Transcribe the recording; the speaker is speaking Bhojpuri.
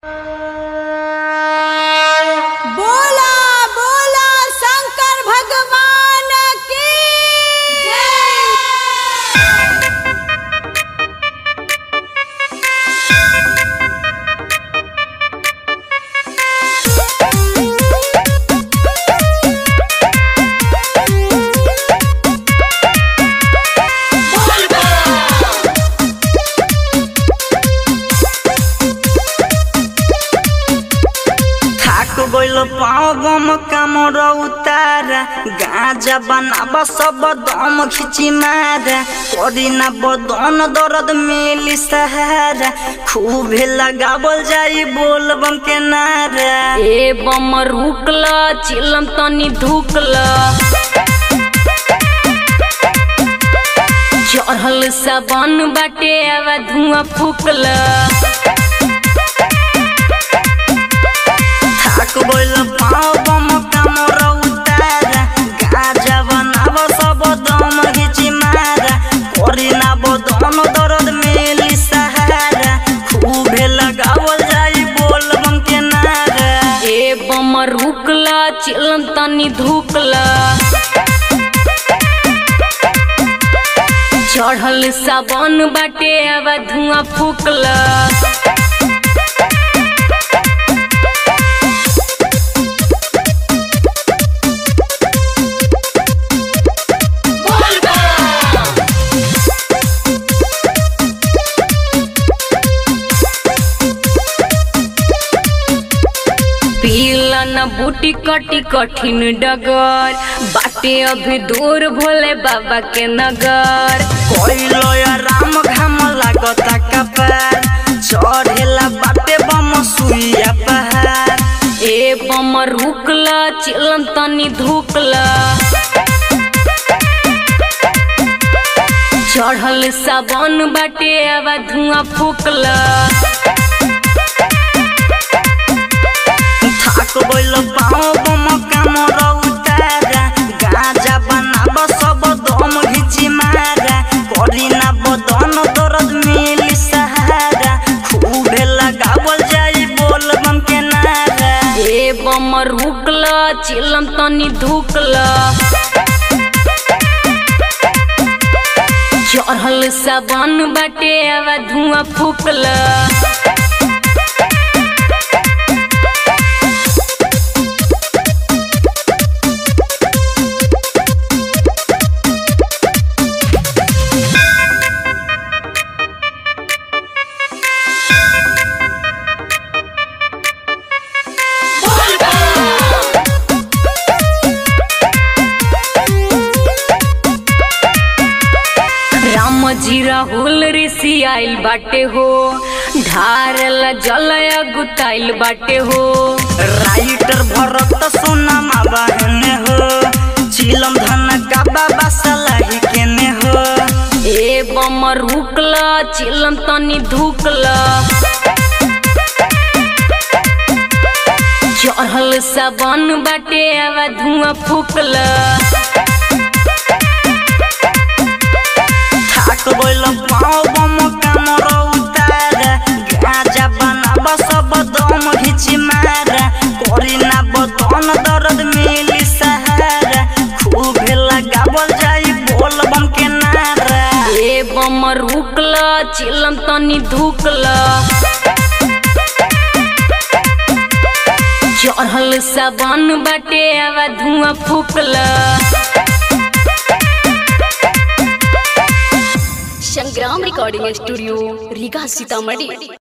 बोला बोला शंकर भगवान की थाक गइल पाँव बम कामर उतारा गाजा बनाब सब दम खिची मारा करी ना बदन दर्द मिली सहारा खूबे लगावल जाई बोल बम के नारा ए बम रुकल चिलम तनी धुकल चढ़ल सबन बाटे आवा धुआं फूकल थाक गइल पाँव बम कामर उतारा गाजा बनाब सब दम खिची मारा करी ना बदन दर्द मिली सहारा खूबे लगावल जाई बोल बम के नारा ए बम रुकल चिलम तनी धुकल चढ़ल सबन बाटे आवा धुआं फूकल पीलन बूटी कटी कठिन डगर बाटे अभी दूर भोले बाबा के नगर कोइलो या राम घाम लागता कपार चढ़ेला बाटे बम सुइया पहाड़ ए बम रुकल चिलम तनी धुकल चढ़ल सबन बाटे आवा धुआं फूकल थाक गइल पाँव बम कामर उतारा गाजा बनाब सब दम घिची मारा करी ना बदन दर्द मिली सहारा खूबे लगावल जाई बोल बम के नारा ए बम रुकल चिलम तनी धुकल चढ़ल सबन बाटे आवा धुआं फूकल राम जी राहुल ऋषि आइल बाटे हो ढारल जल गुताइल बाटे हो राइटर भरत सोना बहने हो चिलम धन का बाबा सलाही केने हो ए बम रुकल चिलम तनी धुकल चढ़ल सबन बाटे आवा धुआं फूकल थाक गइल पाँव बम कामर उतारा गाजा बनाब सब दम घिची मारा करी ना बदन दर्द मिली सहारा खूबे लगावल जाई बोल बम के नारा ए बम रुकल चिलम तनी धुकल चढ़ल सबन बाटे आवा धुआं फूकल संग्राम रिकॉर्डिंग स्टूडियो रीगा सीतामढ़ी